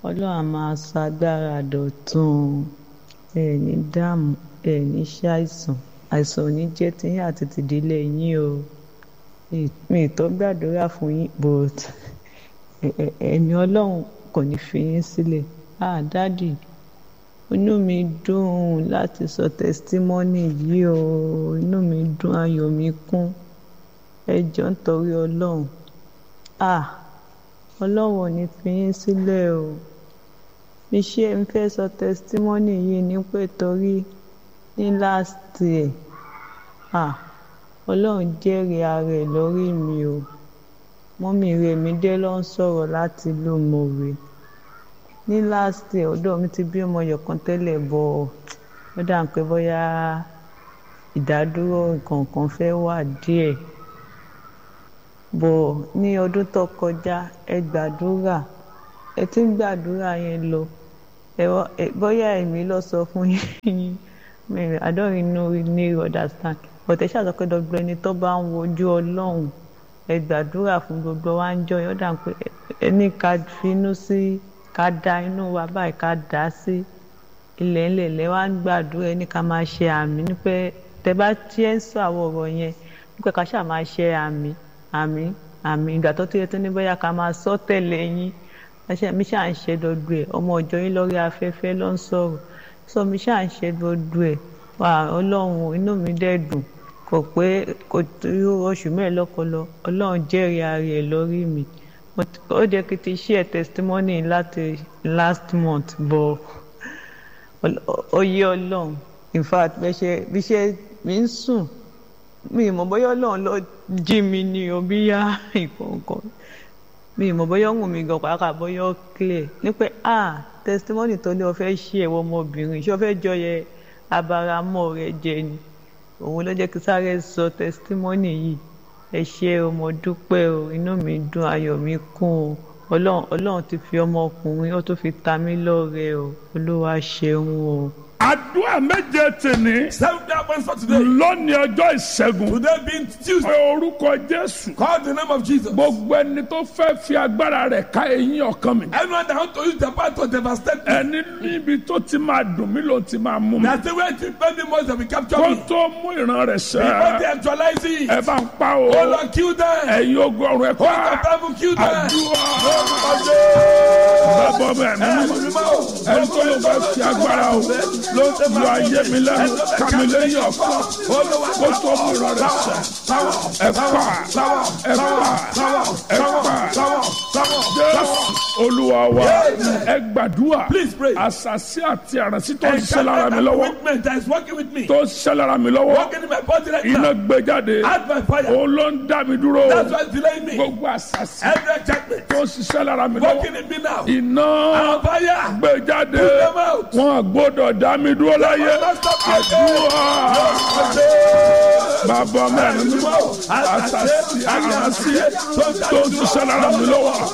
ọlọ́run á máa sọ agbára dọ̀tun ẹ ní dààmú ẹ ní ṣàìsàn àìsàn ò ní jẹ́ tiyín àti tìdílé yín o mi ì tó gbàdúrà fún yín but ẹ̀mí ọlọ́run kò ní fi yín sílẹ̀ ah dádì inú mi dùn láti sọ tẹsítímọ́nì yìí o inú mi dùn ayọ̀ mi kún ẹ jọ̀ọ́ nítorí ọlọ́run ah ọlọ́run ò ní fi yín sílẹ̀ o mi ṣe ń fẹ́ sọ tẹsítímọ́nì yìí ní pé torí ní last year ah ọlọ́run jẹ́rìí ara ẹ̀ lórí mi o mọ́mí rẹ̀ mi dé ló ń sọ̀rọ̀ láti ìlú mọ̀wé ní last year ọ̀dọ̀ mi ti bí ọmọ yọ̀kan tẹ́lẹ̀ bọ̀ ó dà ń pé bóyá ìdádúró nǹkan kan fẹ́ wà díẹ̀ bọ̀ ní ọdún tó kọjá ẹ gbàdúrà ẹ ti ń gbàdúrà yẹn lọ bóyá èmi lọ sọ fún yín I don't really know really understand but ẹ ṣàtọ́ pé dọ́gbọ́n ẹni tó bá ń wojú ọlọ́run ẹ gbàdúrà fún gbogbo wa ń jọ yọ̀dà pé ẹni ká finú sí ká da inú wa báyìí ká dá sí ilẹ̀ ńlẹ̀ lẹ́ wá ń gbàdúrà ẹni ká máa ṣe àmì nípẹ́ tẹ bá tiẹ̀ ń sọ àwọn ọ̀rọ̀ yẹn nípẹ́ ká ṣáà máa ṣe àmì àmì àmì ìgbà tó tó yẹ tó ní bóyá ká máa sọ tẹ̀lé yín mi ṣáà ń ṣe dodo ẹ̀ ọmọ ọjọ́ yín lórí afẹ́fẹ́ ló ń sọ̀rọ̀ sọ mi ṣáà ń ṣe dodo ẹ̀ wà ọlọ́run inú mi dẹ̀ dùn kò pé kò tó oṣù mẹ́ẹ̀lọ́kọlọ ọlọ́run jẹ́rìí ara ẹ̀ lórí mi ó jẹ́ kí n ti share testimony láti last month bọ̀ ó yé ọlọ́run in fact bí ṣe mi ń sùn mi ì mọ̀ bóyá ọlọ́run ló jí mi ní o bí yá ìkọ̀ọ̀kan mi ì mọ̀ bóyá òun mi gan pàápàá bóyá ó clear ní pé ah testimony tó ní o fẹ́ ṣí ẹ̀wọ̀ ọmọbìnrin ṣé o fẹ́ jọyẹ abaramọ́ rẹ jẹ ni òun ló jẹ́ kí sáré sọ testimony yìí ẹ ṣé o mo dúpẹ́ o inú mi dùn ayọ̀ mi kún o ọlọ́run ọlọ́run ti fi ọmọkùnrin ó tún fi ta mí lọ́rẹ o olúwa ṣeun o. àdúrà méje tèmi. seven diamonds for today. lónìí ọjọ́ ìṣẹ́gun. today being tuesday. pé orúkọ jésù. call the name of jesus. gbogbo ẹni tó fẹ́ fi agbára rẹ̀ ká eyín ọkàn mi. anyone that want to use the power to devastate me. ẹni níbi tó ti máa dùn mí ló ti máa mú mi. na the way to spend the most that we capture kó me. tó mú ìran rẹ̀ before they sẹ́. actualize it. ẹ bá ń pa o. oh lord kill them. ẹ̀yin ogun ọ̀run ẹ̀ hold the pa. bible kill them. àdúrà Lórúkọ Jésù. bàbá mi ẹ̀mí mímọ́. ẹni tó ló fẹ́ fi agbára o. yọ ayé mi lẹ́nu ká mi lẹ́yìn ọ̀kan. kó tó mú ìran rẹ̀ sẹ́. ẹ pa ẹ pa ẹ pa. jésù olúwa wa ẹ gbàdúrà. Please pray. àṣàṣì àti àràǹsí tó ń And ṣiṣẹ́ lára mi lọ́wọ́. commitment that is working with me. tó ń ṣiṣẹ́ lára mi lọ́wọ́. working in my body right iná now. gbé jáde. Add my fire. òun ló ń dá mi dúró. that's why it's delaying me. gbogbo àṣàṣì every enchantment. tó ń ṣiṣẹ́ lára mi lọ́wọ́. working in me now. iná Our fire. gbé jáde. Put them out. wọn gbọ́dọ̀ dá mi dúró láyé. Don't stop me. àdúrà Jésù. bàbá mẹ́rin mímọ́ àṣàṣì àràǹsí tó ń ṣiṣẹ́ lára mi lọ́wọ́.